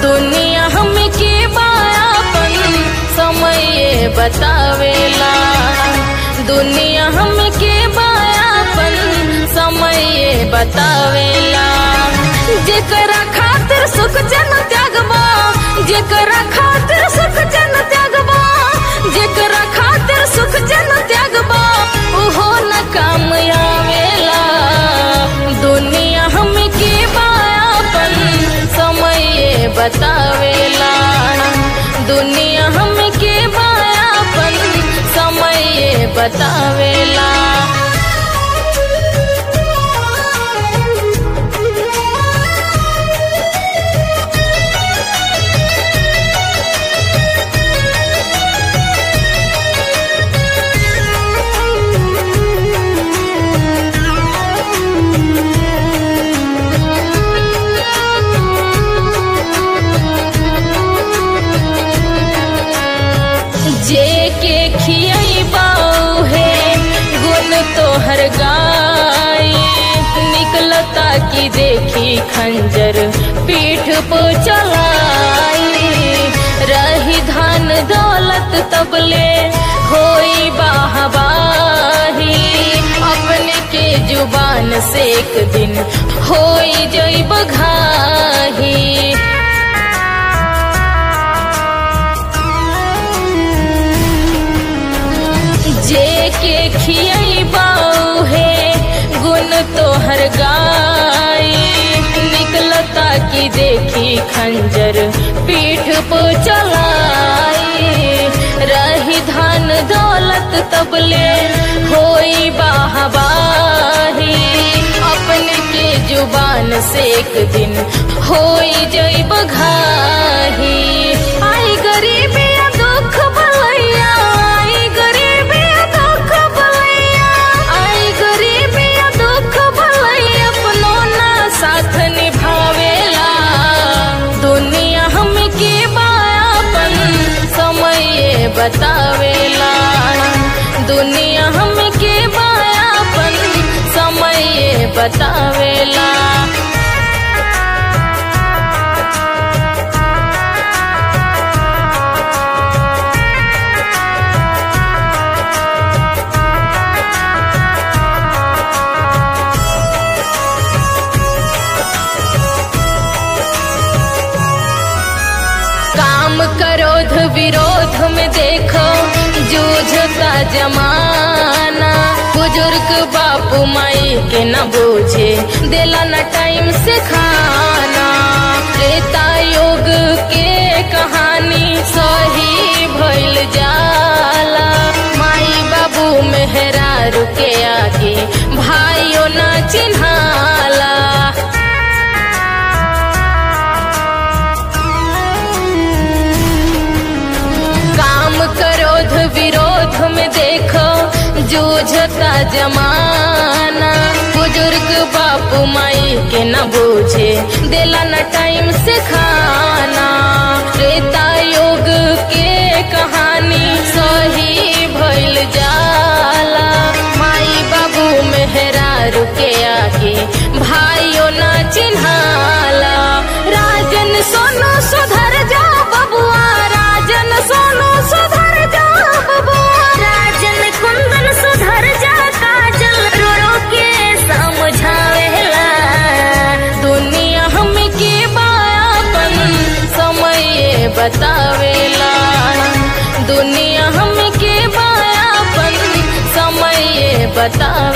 दुनिया हमके बायापन समय बतावेला दुनिया हमके बायापन समय बतावेला जेकरा खातिर सुख जन त्यागबा जेकरा खातिर सुख जन त्यागबा जेकरा खातिर सुख जन त्यागबा उहो न काम आवेला दुनिया हमके बायापन समय बतावेला दुनिया हमके बायापन समय बतावेला जे के खियबाऊ है गुण तोहर गाय निकलता की देखी खंजर पीठ पे चलाई रही धन दौलत तबले होई बाहबाही अपने के जुबान से एक दिन होई जई बघाही जे के खियबाऊ है गुण तोहर गाय निकलता की देखी खंजर पीठ पे चलाई रही धन दौलत तबले होई बाहबाही अपने के जुबान से एक दिन होई जई बघाही आई गरीबी या दुख भलैया आई गरीबी या दुख भलैया आई गरीबी या दुख भलैया अपनो ना साथ निभावेला दुनिया हमके बायापन समय बतावेला दुनिया हमके बायापन समय बतावेला काम करोध विरोध में देखो जूझता जमाना बुजुर्ग बापू माई के न बूझे दिला न टाइम से खाना त्रेता युग के कहानी सही भइल जाला माई बाबू मेहरारू के आगे भाइयों न चिन्हाला काम करोध विरोध में देखो जूझता जमाना बुजुर्ग बापू माई के न बूझे दिला न टाइम से खाना त्रेता युग के कहानी सही भइल जाला माई बाबू मेहरारू के आगे भाइयों न चिन्हाला राजन सोनू सुधर जा बबुआ राजन सोनू सुधर जा बबुआ राजन कुंदन सुधर जा काजल रो रो के समझावेला दुनिया हमके बायापन समय बतावेला दुनिया हमके बायापन समय बतावेला